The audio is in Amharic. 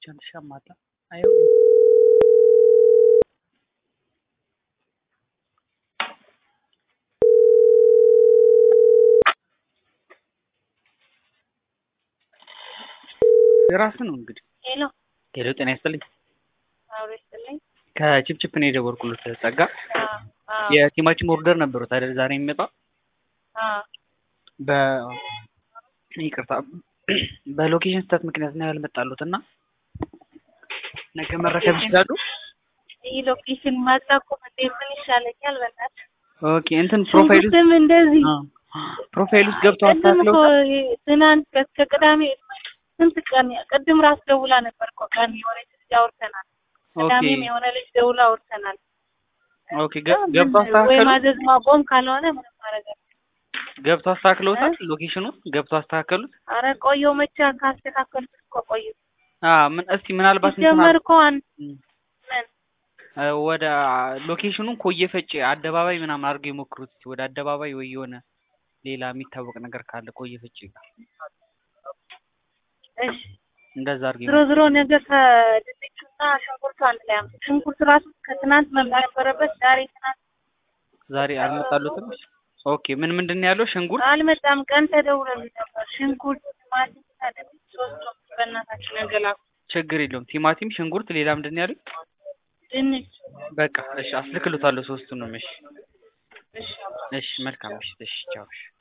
ብቻህን ትሻማለህ? አይሆንም። የራስህ ነው እንግዲህ። ሄሎ ሄሎ ጤና ይስጥልኝ። አብሮ ይስጥልኝ። ከቺፕቺፕ ነው የደወልኩሎት ጸጋ። አዎ አዎ የቲማቲም ኦርደር ነበሩት አይደል ዛሬ የሚመጣው? አዎ በ ይቅርታ በሎኬሽን ስህተት ምክንያት ነው ያልመጣሉት እና ነገ መረከብ ይችላሉ? ይህ ሎኬሽን ማጣቁም እንዴ ምን ይሻለኛል? በእናትህ ኦኬ እንትን ፕሮፋይል ውስጥ ሽንኩርትም እንደዚህ ፕሮፋይል ውስጥ ገብተው ቅድም እኮ አስተካክለው ትናንት እስከ ቅዳሜ ስንት ቀን ቅድም ራስ ደውላ ነበር እኮ ቀን የሆነች ልጅ አውርተናል። ኦኬ ቅዳሜም የሆነ ልጅ ደውላ አውርተናል። ኦኬ ገ- ገብተው ወይ አስተካከሉ ማዘዝ ማቆም ካልሆነ ምንም ማድረግ አለ። ገብተው አስተካክለውታል ሎኬሽኑ ገብተው አስተካከሉት አረ ቆየው መቼ ካስተካከልኩት እኮ ቆየሁ። አ ምን እስቲ ምናልባት እንትን ሲጀመር እኮ አን ም፣ ምን እ፣ ወደ ሎኬሽኑን ኮየ ፈጬ አደባባይ ምናምን አድርገው የሞክሩት እስቲ ወደ አደባባይ ወይ የሆነ ሌላ የሚታወቅ ነገር ካለ ኮየ ፈጬ ጋር እሺ እንደዛ አድርገው ዝሮ ዝሮ ነገር ከድንቹና ሽንኩርቱ አንድ ላይ አምጡ። ሽንኩርቱ ራሱ ከትናንት መምጣት ነበረበት። ዛሬ ትናንት ዛሬ አልመጣሉትም ኦኬ ምን ምንድን ነው ያለው ሽንኩርት አልመጣም። ቀን ተደውሎልኝ ነበር። ሽንኩርት፣ ቲማቲም ታደግ ሶስቱም በእናታችሁ ነገር ላኩ። ችግር የለውም ቲማቲም ሽንኩርት ሌላ ምንድን ነው ያሉት ድንች በቃ እሺ አስልክሎታለሁ ሶስቱንም እሺ እሺ እሺ መልካም እሺ እሺ ቻው እሺ